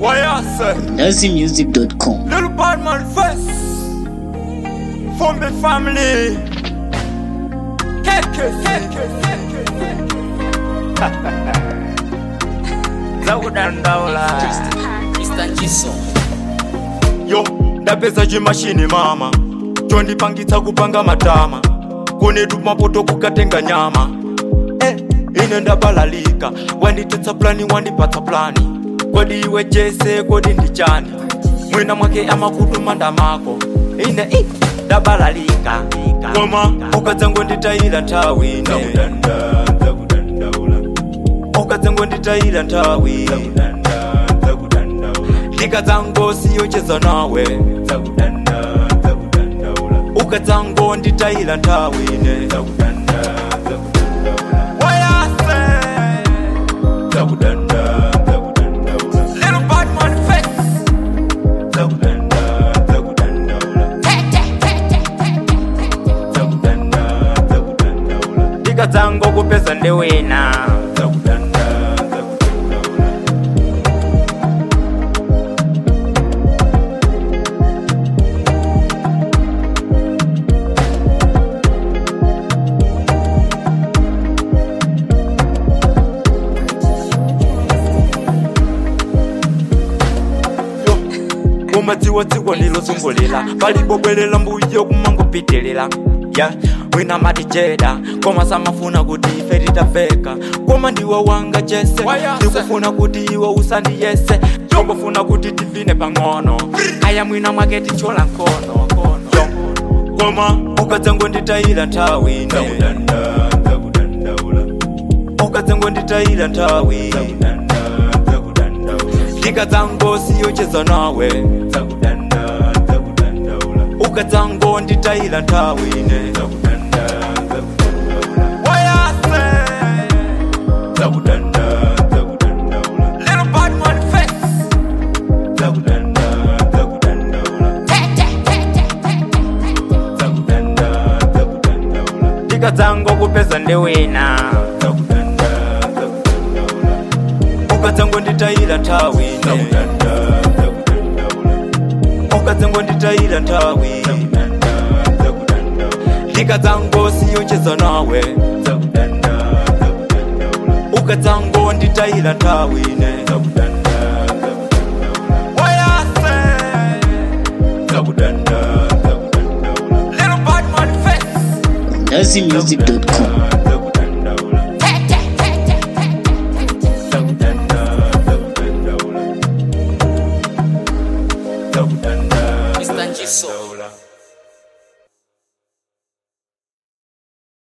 Why I say? NaziMusic.com. Little bad man first. From the family. Keke, keke, keke, keke. Zakudandaula. Mr. Jiso. Yo, ndapeza chimashini mama. chondipangitsa kupanga matama kunetu mapoto kukatenga nyama eh, ine ndabalalika wanditetsa plani wandipatsa plani kodi iwe jese kodi ndichani mwina mwake amakutu manda mako ine i ndabalalika koma ukadzangonditayira nthawi ine ukadzangonditayira nthawi ndikadzangosiyocheza nawe ukadzangonditayira nthawi ine wayase Little bad man face. ndikadzango kupeza ndewina umadziwadziwa nilozungulira palibobwelela mbuyo kumangopitilira ya wina matijeda koma samafuna kuti ife titafeka koma ndiwe wanga jese ndikufuna kuti iwe usandiyese tongofuna kuti tivine pang'ono aya mwina mwake tichola nkono Yo, koma ukadzangonditayira nthawi ine ukadzangonditayira nthawi ndikadzangosiyocheza nawe ukadzangonditayira nthawi ine wayase Little bad man face. ndikadzango kupeza ndewina ukadzangonditayira nthawi ine ukadzangonditayira nthawi ndikadzangosiyocheza nawe ukadzangonditayira nthawi ine wayase Little bad man face. NaziMusic.com. Mr. Jiso.